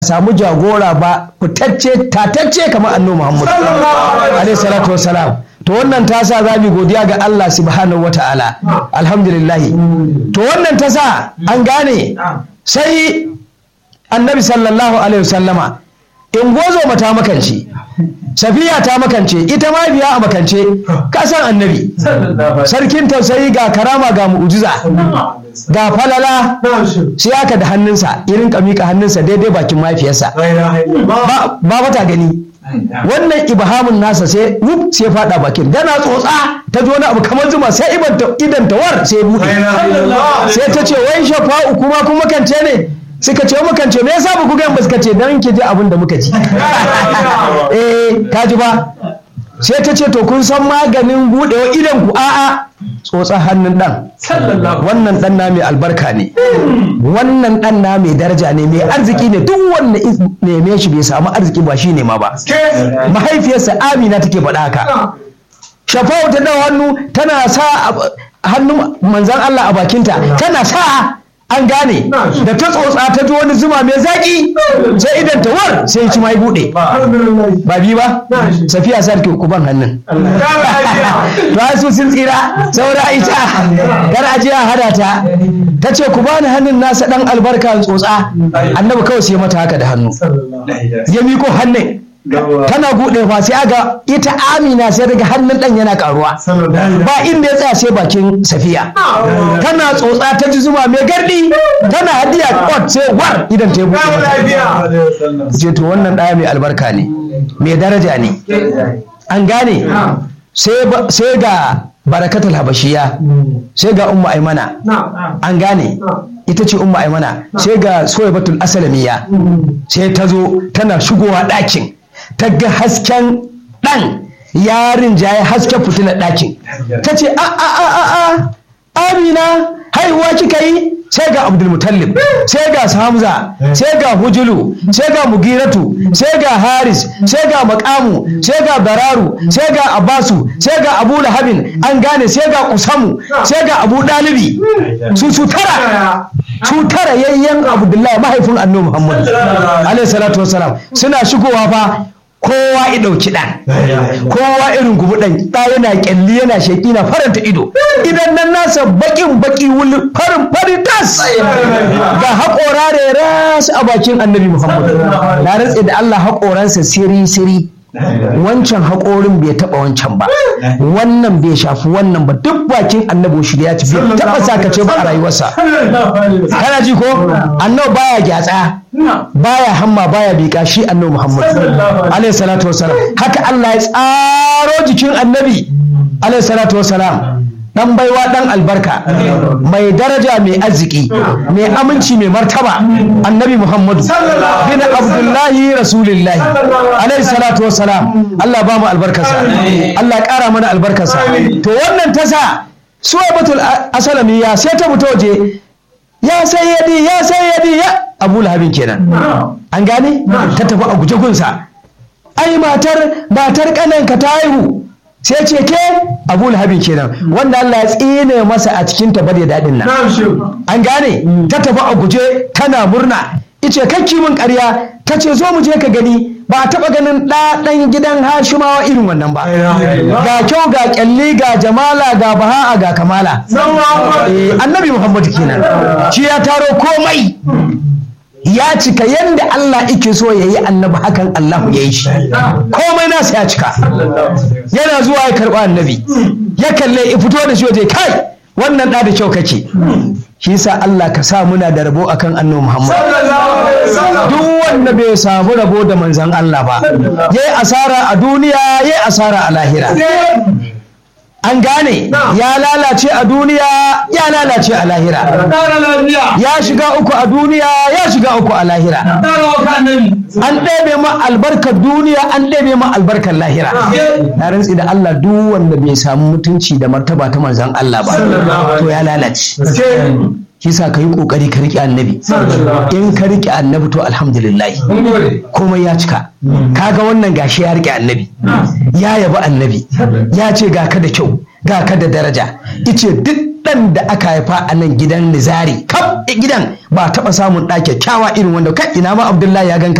samu jagora ba fitacce tatacce kamar annabi Muhammad alaihi salatu wassalam to wannan ta sa za mu godiya ga Allah subhanahu wata'ala alhamdulillah to wannan ta sa an gane sai annabi sallallahu alaihi wasallama in gozo mata makance safiya ta makance ita ma biya a makance kasan annabi sarkin tausayi ga karama ga mu'ujiza ga falala sai aka da hannunsa irin miƙa hannunsa daidai bakin mafiyarsa ba mata gani wannan ibhamun nasa sai wuf sai fada bakin dana tsotsa ta ji wani abu kamar zuma sai idan tawar sai bude sai ta ce wai shafa'u kuma kuma kance ne suka ce mukan ce me yasa ba ku gan ba suka ce dan ki ji abin da muka ji eh ka ji ba sai ta ce to kun san maganin budewa idan ku a'a tsotsa hannun dan wannan dan na mai albarka ne wannan dan na mai daraja ne mai arziki ne duk wanda neme shi bai samu arziki ba shi ne ma ba mahaifiyarsa amina take faɗa haka shafa'u ta dawo hannu tana sa hannun manzan Allah a bakinta tana sa an gane da ta tsotsa ta ji wani zuma mai zaki sai idan ta war sai ci mai bude ba bi ba safiya sarki kuban hannun to su sun tsira saura ita kar a a hada ta ta ce ku bani hannun nasa dan albarka tsotsa annabi kawai sai mata haka da hannu ya miko hannun tana buɗe fa sai aga ita amina sai daga hannun ɗan yana karuwa ba inda ya tsaya sai bakin safiya tana tsotsa ta ji zuma mai gardi tana hadiya kot sai war idan ta buɗe ce to wannan ɗaya mai albarka ne mai daraja ne an gane sai ga barakatul habashiya sai ga umma aimana an gane ita ce umma aimana sai ga soyabatul asalamiya sai ta zo tana shigowa ɗakin ta ga hasken ɗan yarin jaye hasken fitilar ɗakin ta ce a a a a a amina haihuwa kika yi sai ga abdulmutallib sai ga hamza sai ga hujulu sai ga mugiratu sai ga haris sai ga makamu sai ga bararu sai ga abasu sai ga abu lahabin an gane sai ga kusamu sai ga abu dalibi su su tara su tara yayyan abdullahi mahaifin annabi muhammad alaihi salatu wasalam suna shigowa fa kowa ya ɗauki ɗan kowa irin gubu ɗan ɗa yana ƙyalli yana sheƙi na faranta ido idan nan nasa baƙin baƙi wuli farin fari tas ga haƙora da ras a bakin annabi muhammad na rantse da allah haƙoransa siri siri wancan haƙorin bai taɓa wancan ba wannan bai shafi wannan ba duk bakin annabi shi ya ci bai taɓa sakace ba a rayuwarsa kana ji ko annabi baya gyatsa baya hamma baya bika shi annabi muhammad alaihi salatu wasalam haka allah ya tsaro jikin annabi alaihi salatu wasalam dan baiwa dan albarka mai daraja mai arziki mai aminci mai martaba annabi muhammadu bin abdullahi rasulillahi alaihi salatu wassalam allah ba mu albarkarsa allah kara mana albarkarsa to wannan tasa suwabatul asalamiya sai ta fito waje ya sayyadi ya sayyadi ya abu lahabin kenan an gane ta tafi a guje gunsa ai matar matar kananka ta haihu sai ce ke abu lahabin kenan wanda Allah ya tsine masa a cikin ta da daɗin nan an gane ta tafi a guje tana murna ice kakki min ƙarya ta ce zo mu je ka gani ba a taɓa ganin ɗaɗan gidan hashimawa irin wannan ba ga kyau ga ƙyalli ga jamala ga baha'a ga kamala annabi muhammadu kenan shi ya taro komai ya cika yadda Allah ike so ya yi annabi hakan Allah ya yi shi komai nasa ya cika yana zuwa ya karɓi annabi ya kalle ya fito da shi waje kai wannan ɗa da kyau kake shi sa Allah ka sa muna da rabo akan annabi Muhammad duk wanda bai samu rabo da manzon Allah ba yayi asara a duniya yayi asara a lahira an gane ya lalace a duniya ya lalace a lahira ya shiga uku a duniya ya shiga uku a lahira an ɗebe ma albarkar duniya an ɗebe ma albarkar lahira na rantsi da Allah duk wanda bai samu mutunci da martaba ta manzan Allah ba to ya lalace kisa ka yi kokari ka riƙe annabi in ka riƙe annabi to alhamdulillah komai ya cika kaga wannan gashi ya riƙe annabi ya yabi annabi ya ce ga ka da kyau ga ka da daraja ice duk ɗan da aka haifa a nan gidan nizari kaf gidan ba taɓa samun ɗa kyakkyawa irin wanda kai ina ma abdullahi ya ganka